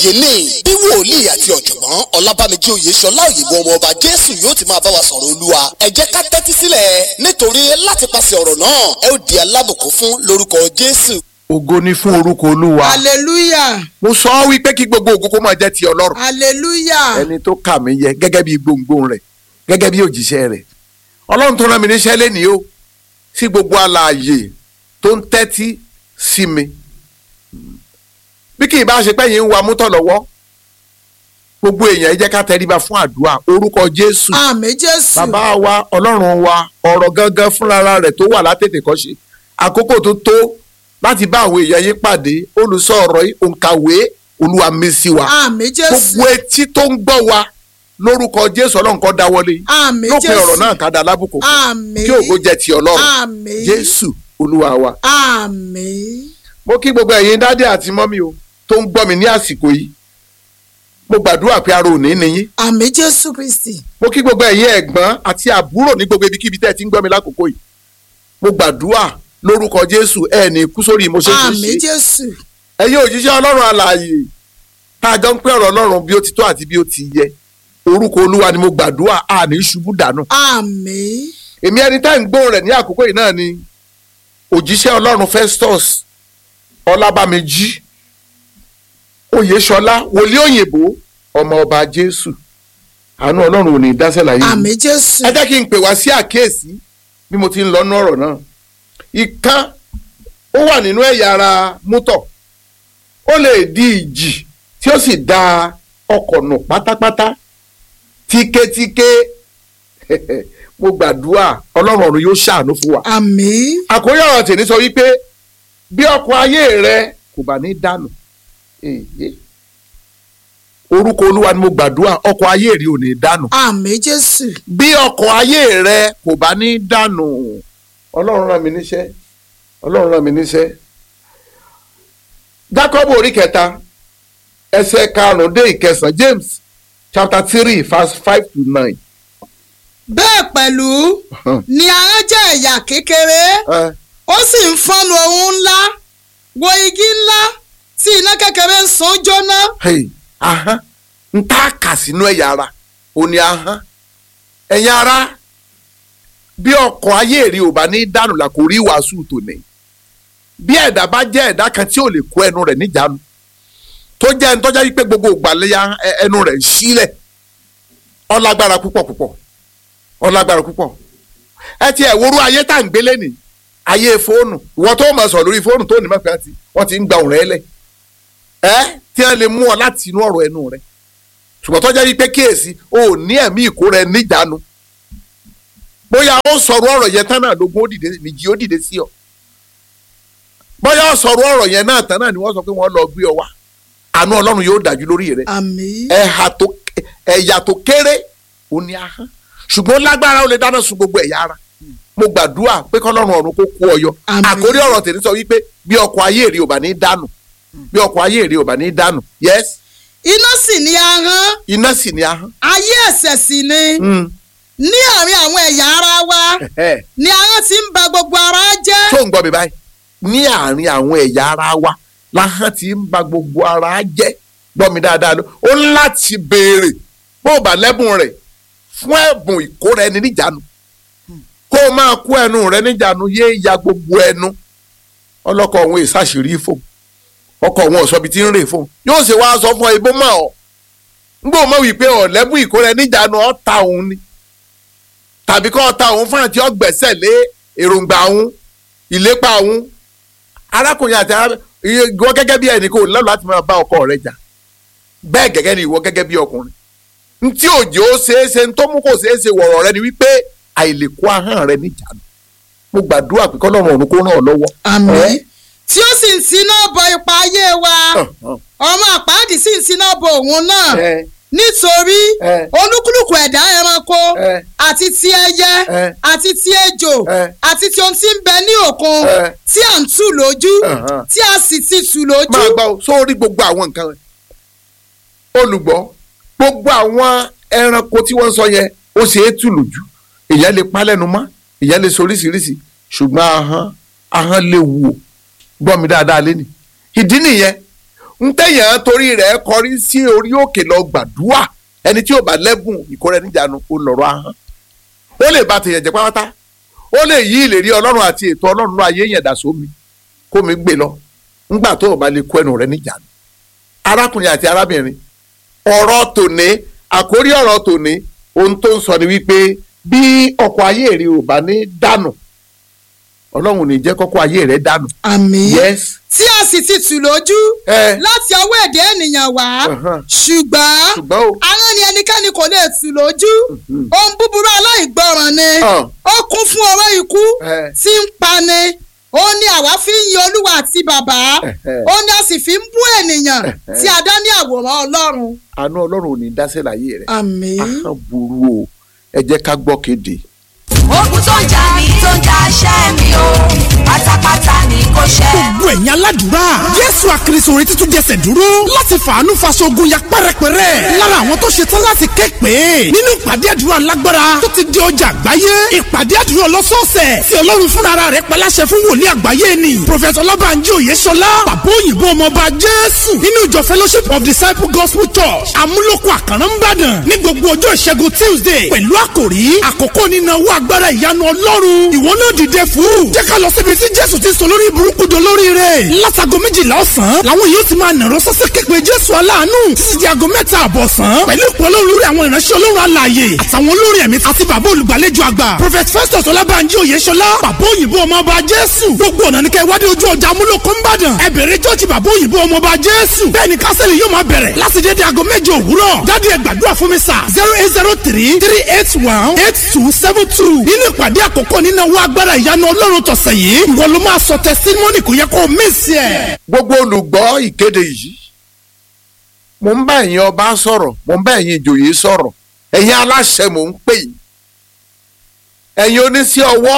ààyè ní bí wòlíì àti ọ̀jọ̀gbọ́n ọlábàmíjì oyèṣọlá òyìnbó ọmọ ọba jésù yóò ti máa bá wa sọ̀rọ̀ olúwa ẹ jẹ́ ká tẹ́tí sílẹ̀ nítorí láti pàṣẹ ọ̀rọ̀ náà ẹ ó di alábùkún fún lórúkọ jésù. ògo ni fún orúkọ olúwa hallelujah mo sọ ọ́ wípé kí gbogbo ògo kó máa jẹ́ ti ọlọ́run hallelujah ẹni tó kà mí yẹ gẹ́gẹ́ bí gbòǹgbòǹ rẹ̀ gẹ́gẹ́ bí òjíṣẹ́ rẹ̀ ọlọ́run tó rán mi níṣẹ́ lénìí o sí gbogbo alààyè tó ń tẹ́tí sí mi bí kì í bá ṣe pé yín ń wa mútọ̀ lọ́wọ́ gbogbo èèyàn ẹ jẹ́ ká tẹríba fún àdúrà orúkọ jésù àmì jésù bàbá wa ọlọ́run wa ọ̀rọ̀ gangan fúnra rẹ̀ tó wà látètè kọ́ ṣe àkókò tó tó láti bá àwọn èèyàn yín pàdé olùsọ ọ̀rọ̀ yìí òǹkàwé olúwa mi sí wa àmì jésù gbogbo etí tó ń gbọ́ wa lórúkọ jésù ọlọ́run kó dáwọ́lé àmì lópin jésù ọ̀rọ̀ náà ká da lábùkù àmì kí ògo jẹ́ ti ọlọ́run àmì jésù olúwa wa. àmì mo kí gbogbo ẹ̀yin dádì àti mọ́mí o tó ń gbọ́ mi ní àsìkò yìí mo gbàdúrà pé ara ò ní níyín àmì jésù kristi mo kí gbogbo ẹ̀yin ẹ̀gbọ́n àti àbúrò ní gbogbo ibikíbi tẹ́ ẹ ti ń gbọ́ mi lákòókò yìí mo gbàdúrà lórúkọ jésù ẹ ní kú sórí mo ṣe ṣe àmì ṣe jésù ẹ̀yin òjíṣẹ́ ọlọ́run alààyè tá a jọ ń pẹ́ ọ̀rọ̀ ọlọ́run bí ó ti tó àti bí ó ti yẹ orúkọ olúwa ni mo gbàdúrà àní ṣubú dànù àmì èmi ẹni tá à ń gbóhùn rẹ̀ ní àkókò yìí náà ni òjíṣẹ́ ọlọ́run festus ọlábàmíjì oyèṣọlá wòlíì òyìnbó ọmọ ọba jésù àánú ọlọ́run ò ní dáṣẹ́ láyé mi. àmì jésù ẹ jẹ́ kí n pè wá sí àkíyèsí bí mo ti ń lọ́nú ọ̀rọ̀ náà ìkan ó wà nínú ẹ̀yà ara mútọ̀ ó lè di ìjì tí ó sì da ọkọ̀ nù pátápátá tíkétíké mo gbàdúrà ọlọ́run ọ̀run yóò ṣàánú fún wa àmì àkórí ọ̀rọ̀ tèmi sọ wípé bí ọkọ̀ ayé rẹ kò bá ní dànù èyí orúkọ olúwa ni mo gbàdúrà ọkọ̀ ayé rẹ ò ní dànù àmì jésù bí ọkọ̀ ayé rẹ kò bá ní dànù ọlọ́run rán mi níṣẹ́ ọlọ́run rán mi níṣẹ́ Jákọ́bù orí kẹta ẹsẹ̀ karùn-ún dé ìkẹsàn James chapter three verse five to nine. bẹ́ẹ̀ pẹ̀lú ni ahọ́n jẹ́ ẹ̀yà kékeré ẹ ó sì ń fọ́nu ohun ńlá wo igi ńlá tí iná kékeré ń sun jóná hey, ahọ́n ń tá a kà sínú ẹ̀yà ara ò ní ahọ́n ẹ̀yà ara bí ọkọ̀ ayé rí ò bá ní dànù là kò rí wàásù tòní bí ẹ̀dá bá jẹ́ ẹ̀dá kan tí ò lè kó ẹnu rẹ̀ níjàánu tó jẹ́ ẹni tó jẹ́ wípé gbogbo ìgbàlẹ́yà ẹnu rẹ̀ ń sílẹ̀ ọlágbára púpọ̀ púpọ̀ ọlágbára púpọ̀ ẹ ti ẹ̀ worú ayé tá à ń gbélé ní ayé fóònù ìwọ tó mọ̀ sọ̀ lórí fóònù tó ní mọ̀pẹ́ àti wọ́n ti ń gba òun rẹ̀ lẹ̀ ẹ́ tí wọ́n lè mú ọ láti inú ọ̀rọ̀ ẹnu rẹ̀ ṣùgbọ́n tó jẹ́ wípé kíyèsí o ò ní ẹ̀mí ìkóra ẹ níjàánu bóyá ó sọ̀rọ̀ ọ̀rọ̀ yẹn tán náà lógún ó dìde méjì ó dìde sí ọ bóyá ó sọ̀rọ̀ ọ̀rọ̀ yẹn náà tán náà ni wọ́n sọ pé wọ́n lọ gbé ọ wá àánú ọlọ́run yóò dájú lórí rẹ àmì ẹ̀hà tó ẹ̀yà tó kéré ò ní ahọ́n ṣùgbọ́n lágbára ó lè dáná sun gbogbo ẹ̀yà ara mo gbàdúrà pé kọ́lọ́run ọ̀run kó kó ọyọ Àmín. àkórí ọ̀rọ̀ tèmi sọ wípé bí ọkọ̀ ayé èrè ò bá ní dànù bí ọkọ̀ ayé èrè ò bá ní dànù yes iná sì ni ahọ́n iná sì ní ahọ́n ayé ẹ̀ṣẹ̀ sì ni Mm. ní àárín àwọn ẹ̀yà ara wa Ẹ̀hẹ́. ni ahọ́n ti ń ba gbogbo ara jẹ́ tó ń gbọ́ mi báyìí ní àárín àwọn ẹ̀yà ara wa láhán ti ń ba gbogbo ara jẹ́ gbọ́ mi dáadáa ló ó ń láti béèrè bó o bá lẹ́bùn rẹ̀ fún ẹ̀bùn ìkóra ẹni níjànú kó o máa kó ẹnu rẹ níjànú yé ya gbogbo ẹnu ọlọ́kọ̀ òun ìsàṣírí fún ọkọ̀ òun ọ̀sọ́bi tí ń rè fún yóò ṣe wá sọ fún ẹ bó mọ̀ ọ́ ngbọ́ mọ̀ wípé ọ̀lẹ́bùn ìkóra ẹni níjànú ọ̀ ta òun ni tàbí kọ́ ọ̀ta òun fún àti ọgbẹ̀sẹ̀ lé èròǹgbà òun ìlépa òun arákùnrin àti arábìnrin ìwọ gẹ́gẹ́ bí ẹnì kò lọ́lọ́ láti máa bá ọkọ rẹ jà bẹ́ẹ̀ gẹ́gẹ́ ni ìwọ gẹ́gẹ́ bí ọkùnrin ntí òjò ṣeéṣe ntó mú kò ṣeéṣe wọ̀rọ̀ rẹ ni wípé àìlèkó ahọ́n rẹ níjànú mo gbàdúrà pé kọ́lọ́run ọ̀run kó ràn ọ́ lọ́wọ́. àmì Ẹ́. tí ó sì ń tiná bọ ipa ayé wa ọmọ àpáàdì sì ń tiná bọ òun náà Ẹ́. nítorí Ẹ́. olúkúlùkù ẹ̀dá ẹranko Ẹ́. àti ti ẹyẹ Ẹ́. àti ti ejò Ẹ́. àti ti ohun tí ń bẹ ní òkun Ẹ́. tí à ń tù lójú Ẹ̀hán. tí a sì ti tù lójú máa gbọ́ o, sórí gbogbo àwọn nǹkan rẹ̀ olùgbọ́ gbogbo àwọn ẹranko tí wọ́n ń sọ yẹn ó ṣe é tù lójú èèyàn lè pa lẹ́nu mọ́ èèyàn lè sọ oríṣiríṣi ṣùgbọ́n ahọ́n ahọ́n lè wù ó gbọ́ mi dáadáa lẹ́nu ìdí nìyẹn ń tẹ̀yàn torí rẹ̀ kọrí sí orí òkè lọ gbàdúrà ẹni tí ò bá lẹ́bùn ìkórè níjànú ó lọ́rọ̀ ahọ́n ó lè ba tèèyàn jẹ́ pátá ó lè yí ìlérí ọlọ́run àti ètò ọlọ́run náà ayé yẹn dà sómi kó mi gbé lọ ńgbà tó o bá lè kó ẹnu rẹ níjànú arákùnrin àti arábìnrin ọ̀rọ̀ tòní àkórí ọ̀rọ̀ tòní ohun tó ń sọ ni wípé bí ọkọ̀ ayé rẹ ò bá ní dànù ọlọ́run ò ní jẹ́ kọ́kọ́ ayé rẹ dànù àmín yes tí a sì ti tù lójú ẹ láti ọwọ́ èdè ènìyàn wá Ọ̀hán. ṣùgbọ́n ṣùgbọ́n o àwọn ni ẹnikẹ́ni kò lè tù lójú ohun búburú aláìgbọràn ni Ọ̀. ó kún fún ọwọ́ ikú Ẹ. tí ń pani ó ní àwa fi ń yin olúwa àti bàbá Ẹ̀hẹ́. ó ní a sì fi ń bú ènìyàn Ẹ̀hẹ́. tí a dá ní àwòrán ọlọ́run. àánú ọlọ́run ò ní dáṣẹ́ láyé rẹ àmín. ahọ́n burú o ẹ jẹ́ ká gbọ́ kéde ogun tó ń jà mí tó ń jà ṣẹ́ mi o pátápátá ni kò ṣẹ́. gbogbo ẹ̀yin aládùúrà jésù àkìrìsò orin títún jẹsẹ̀ dúró láti fàánú faṣogun ya pẹ́rẹpẹ́rẹ́ lára àwọn tó ṣetán láti ké pé nínú ìpàdé àdúrà lágbára tó ti di ọjà àgbáyé ìpàdé àdúrà ọlọ́sọ̀ọ̀sẹ̀ tí ọlọ́run fúnra rẹ̀ paláṣẹ fún wòlíì àgbáyé ni prọfẹ̀tọ̀ ọlọ́bànjí òyeṣọlá bàbá òyìnbó ọmọọba jésù nínú ìjọ fellowship of disciple gospel church amúlòkọ àkàrà ńbàdàn ní gbogbo ọjọ́ ìṣẹ́gun tuesday pẹ̀lú àkòrí àkókò nínáwó agbára ìyanu ọlọ́run ìwọ náà dìde fún jẹ́ ká lọ síbi tí jésù ti sọ lórí burúkú do lórí rẹ̀ látago méjìlá ọ̀sán làwọn yóò ti máa nàró sọ́sẹ́ képe jésù aláàánú títí di aago mẹ́ta àbọ̀sán pẹ̀lú ìpọ́nlọ́ lórí àwọn ìránṣẹ́ ọlọ́run alààyè àtàwọn olórin ẹ̀mí àti bàbá olùgbàlejò àgbà prophet festus ọlábànjí oyèṣọlá bàbá òyìnbó ọmọọba jésù gbogbo ọ̀nà ní kẹ́ wádìí ojú ọjà amúlòkó ńbàdàn ẹ bẹ̀rẹ̀ jọ́ọ̀jì bàbá òyìnbó ọmọọba jésù bẹ́ẹ̀ ni kásẹ̀lì yóò máa bẹ̀rẹ̀ láti dédé aago méje òwúrọ̀ jáde ẹ gbàdúrà fún mi sà zero eight zero three three eight one eight two seven two nínú ìpàdé àkọ́kọ́ nínú owó agbára ìyanu ọlọ́run tọ̀sẹ̀ yìí ìwọ ló máa sọ testimony kò yẹ kó o miss ẹ̀. gbogbo olùgbọ́ ìkéde yìí mo ń bá ẹ̀yin ọba sọ̀rọ̀ mo ń bá ẹ̀yin ìjòyè sọ̀rọ̀ ẹ̀yin aláṣẹ mò ń pè yín ẹ̀yin oníṣẹ́ ọwọ́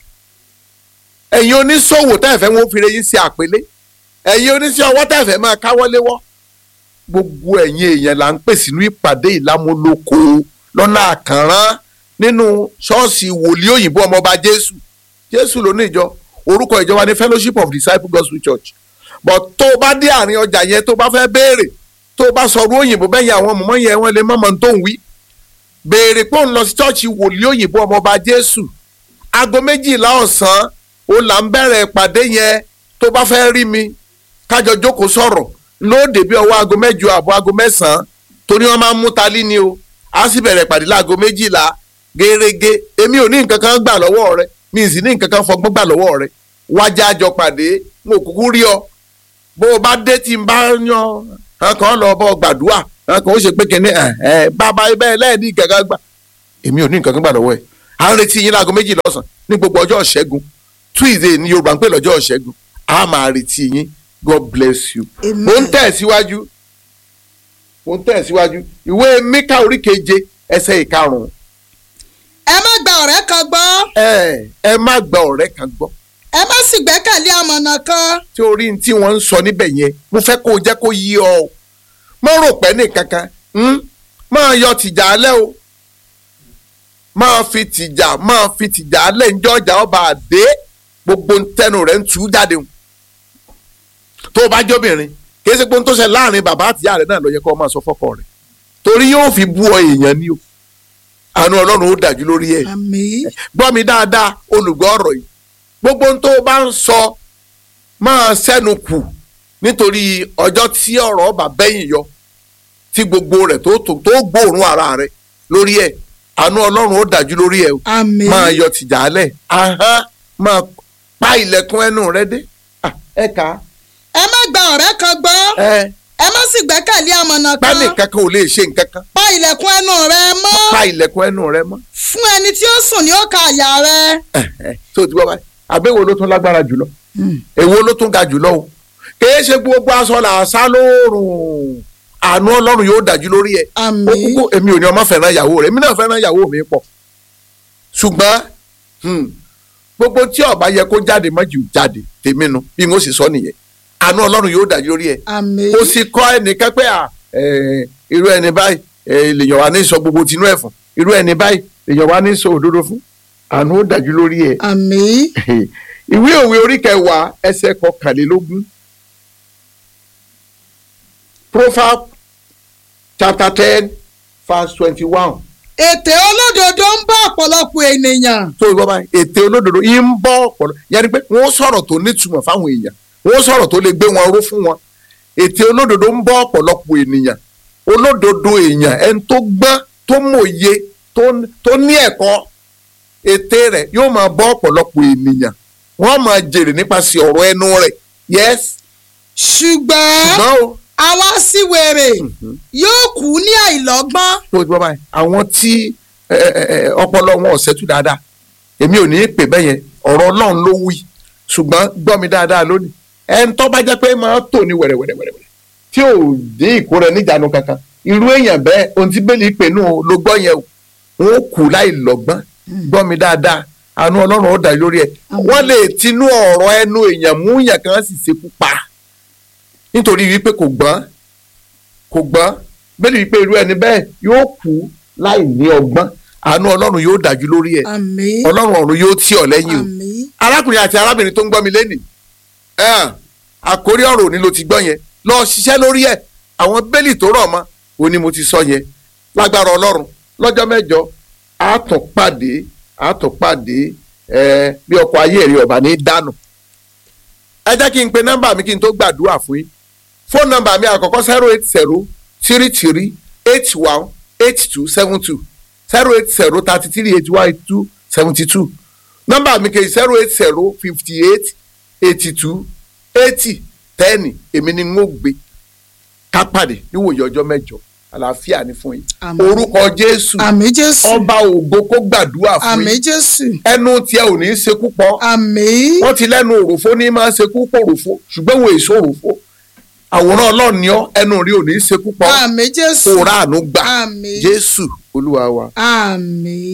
ẹ̀yin oníṣòwò tẹ́ẹ̀fẹ́ wọn fi re yín sí àpélé ẹ̀yin oníṣẹ́ ọwọ́ tẹ́ẹ̀fẹ́ máa káwọ́léwọ́ gbogbo ẹ̀yin èèyàn là ń pè sínú ìpàdé ìlámúlòkọ lọ́nà àkànrán nínú ṣọ́ọ̀ṣì wòlíì òyìnbó ọmọọba jésù jésù ló ní ìjọ orúkọ ìjọ wa ní fellowship of disciples gospel church but tó o bá dé àárín ọjà yẹn tó o bá fẹ́ béèrè tó o bá sọ̀rọ̀ òyìnbó bẹ́yìn àwọn mọ̀mọ́ yẹn wọ́n lè mọ̀mọ́ tó ń wí béèrè pé òun lọ sí ṣọ́ọ̀ṣì wòlíì òyìnbó ọmọọba jésù aago méjìlá ọ̀sán ó là ń bẹ̀rẹ̀ ìpàdé yẹn tó bá fẹ́ rí mi kájọ jókòó sọ̀rọ̀ lóde bí ọwọ́ aago mẹ́jọ àbọ̀ aago mẹ́sàn-án torí wọ́n máa ń mú talí ni o a sì bẹ̀rẹ̀ ìpàdé láago méjìlá gẹ́rẹ́gẹ́ èmi ò ní nǹkan kan gbà lọ́wọ́ rẹ mi ì sì ní nǹkan kan fọgbọ́n gbà lọ́wọ́ rẹ wájà àjọ pàdé n ò kúkú rí ọ bó o bá dé tí n bá yan ọkàn lọ bọ́ gbàdúrà ọkàn ó ṣe pé kíní ẹ ẹ bàbá ibẹ̀ lẹ́ẹ̀dí nǹkan kan gbà èmi ò ní nǹkan kan gbà lọ́wọ́ ẹ̀ à ń retí yín láago méjìlá ọ̀sán ní gbogbo ọjọ́ ìṣẹ́gun tuesday ní yorùbá ń pè lọ́jọ́ ìṣẹ́gun a máa retí yín god bless you. Amen. mo ń tẹ̀síwájú mo ń tẹ̀síwájú ìwé mika orí keje ẹsẹ̀ ìkarùn-ún ẹ má gba ọ̀rẹ́ kan gbọ́ ẹ ẹ má gba ọ̀rẹ́ kan gbọ́ ẹ má sì gbẹ́kẹ̀lé amọ̀nà kan tí orí tí wọ́n ń sọ níbẹ̀ yẹn mo fẹ́ kó o jẹ́ kó yí ọ o má rò pé nìkankan hmm? máa yọ tìjà alẹ́ o máa fi tìjà máa fi tìjà alẹ́ ńjọ́ ọjà ọba àdé gbogbo ntẹnu rẹ̀ ń tú jáde o tó o bá jóbìnrin kì í ṣe pé ohun tó ṣe láàrin bàbá àtìyá rẹ̀ náà ló yẹ kó o máa sọ fọ́kọ rẹ̀ torí yóò fi bú ọ èèyàn ni o àánú ọlọ́run ó dájú lórí ẹ̀ àmín gbọ́ mi dáadáa olùgbọ́ ọ̀rọ̀ yìí gbogbo ohun tó o bá ń sọ máa sẹ́nu kù nítorí ọjọ́ tí ọ̀rọ̀ ọba bẹ́yìn yọ tí gbogbo rẹ̀ tó tó tó gbóòórùn ara rẹ̀ lórí ẹ̀ àánú ọlọ́run ó dájú lórí ẹ̀ o àmín máa yọ tìjà alẹ̀ ahán máa pa ilẹ̀kùn ẹnu rẹ dé Ah, ẹ kà á ẹ má gba ọ̀rẹ́ kan gbọ́ ẹ ẹ má sì gbẹ́kẹ̀lé amọ̀nà kan pẹ́ẹ́nì kankan ò lè ṣe nǹkan kan pa ilẹ̀kùn ẹnu rẹ mọ́ pa ilẹ̀kùn ẹnu rẹ mọ́ fún ẹni tí ó sùn ní òkà àyà rẹ. tó o ti gbọ́ báyìí àbẹ̀wò ló tún lágbára jùlọ èwo ló tún ga jùlọ o kìí ṣe gbogbo aṣọ là á sá lóòrùn àánú ọlọ́run yóò dájú lórí ẹ̀ Àmín. ó kúkú èmi ò ní ọmọ fẹ́ràn ìyàwó rẹ̀ èmi náà fẹ́ràn ìyàwó mi pọ̀ ṣùgbọ́n hmm, gbogbo tí ọba yẹ kó jáde mọ́jú jáde tèmi nu bí n ó sì sọ nìyẹn àánú ọlọ́run yóò dájú lórí ẹ̀ àmín kò sì kọ́ ẹnìkan pé à ẹ̀, irú ẹni báyìí ẹ̀, lèèyàn wá ní sọ gbogbo tinú ẹ̀ fún irú ẹni báyìí lèèyàn wá ní sọ òdodo fún àánú ó dájú lórí ẹ̀ àmín ìwé òwe orí kẹwàá ẹsẹ̀ kọkànlélógún proverbs chapter ten verse twenty-one ètè olódodo ń bá ọ̀pọ̀lọpọ̀ ènìyàn tó ìwọ báyìí ètè olódodo yìí ń bọ́ ọ̀pọ̀lọ yẹni pé wọ́n sọ̀rọ̀ tó nítumọ̀ fáwọn èèyàn wọ́n sọ̀rọ̀ tó lè gbé wọn ró fún wọn ètè olódodo ń bọ́ ọ̀pọ̀lọpọ̀ ènìyàn olódodo èèyàn ẹni tó gbọ́n tó mòye tó- tó ní ẹ̀kọ́ ètè rẹ̀ yóò máa bọ́ ọ̀pọ̀lọpọ̀ ènìyàn wọ́n máa jèrè nípasẹ̀ ọ̀rọ̀ ẹnu rẹ̀ yes ṣùgbọ́n ṣùgbọ́n o aláṣìwèrè yóò kú ní àìlọ́gbọ́n tó ti bọ́ báyìí àwọn tí ẹ, ẹ, ẹ, ọpọlọ wọn ò ṣẹ́tù dáadáa èmi ò ní í pè bẹ́ẹ̀ yẹn ọ̀rọ̀ ọlọ́run ló wí ṣùgbọ́n gbọ́ mi dáadáa lónìí ẹni tó bá jẹ́ pé máa tò ní wẹ̀rẹ̀wẹ̀rẹ̀wẹ̀rẹ̀ tí ò dín ìkórè níjànú kankan irú èèyàn bẹ́ẹ̀ ohun tí bẹ́ẹ̀lì pè nù ló gbọ́ yẹn o wọn ó kú láì lọ́gbọ́n gbọ́ mi dáadáa àánú ọlọ́run ó dà lórí ẹ̀ wọ́n lè tinú ọ̀rọ̀ ẹnu èèyàn mú yàn kan sì ṣekú pa nítorí wípé kò gbọ́n kò gbọ́n bẹ́ẹ̀ni wípé irú ẹni bẹ́ẹ̀ yóò kú láì ní ọgbọ́n àánú ọlọ́run yóò dájú lórí ẹ̀ àmín ọlọ́run ọ̀run yóò tì ọ́ lẹ́yìn o àmín arákùnrin àti arábìnrin tó ń gbọ́ mi lẹ́nìí ẹ̀hàn, àkórí ọ̀rọ̀ òní ló ti gbọ́ yẹn lọ ṣiṣẹ́ lórí ẹ̀ àwọn bẹ́ẹ̀lì tó rọ̀ mọ́ òní mo ti sọ yẹn lágbára ọlọ́run lọ́jọ́ mẹ́jọ àátún pàdé àátún pàdé ẹ̀ bí ọkọ̀ ayé rí ọ̀bà ní dànù ẹ jẹ́ kí n pe nọ́mbà mi kí n tó gbàdúrà fún yín fóònù nọ́mbà mi àkọ́kọ́ zero eight zero three three eight one eight two seven two zero eight zero thirty three eighty one eighty two seventy two nọ́mbà mi kejì zero eight zero fifty eight eighty two eighty ten èmi ni n ó gbé ká pàdé níwòye ọjọ́ mẹ́jọ àlàáfíà ni fún yín Àmín. orúkọ jésù àmín jésù ọba ògo kó gbàdúrà fún àmín yín jésù ẹnu tiẹ̀ ò ní í ṣekú pọ̀ àmín wọ́n ti lẹ́nu òròfó ní máa ń ṣekú pọ̀ òròfó ṣùgbọ́n wo èso òròfó àwòrán ọlọ́run ni ọ́ ẹnu rí ò ní í ṣekú pọ̀ àmín jésù kó ráàánú gbà àmín jésù olúwa wa. àmín.